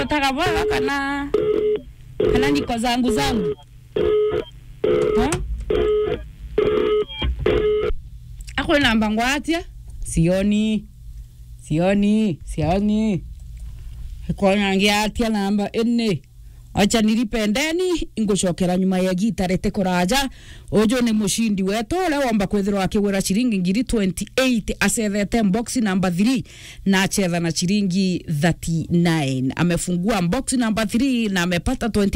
utaka bora kana kana niko zangu zangu ha? akwe namba ngwatia sioni sioni sioni ikonyangia atia namba ene acha nilipendeni ngucokera nyuma ya gita rete kuraja ujo ni mushindi wetu uria womba kwithirwa akigwira ciringi ngiri 28 acethete box number 3 na achetha na ciringi 39 amefungua box number 3 na amepata 20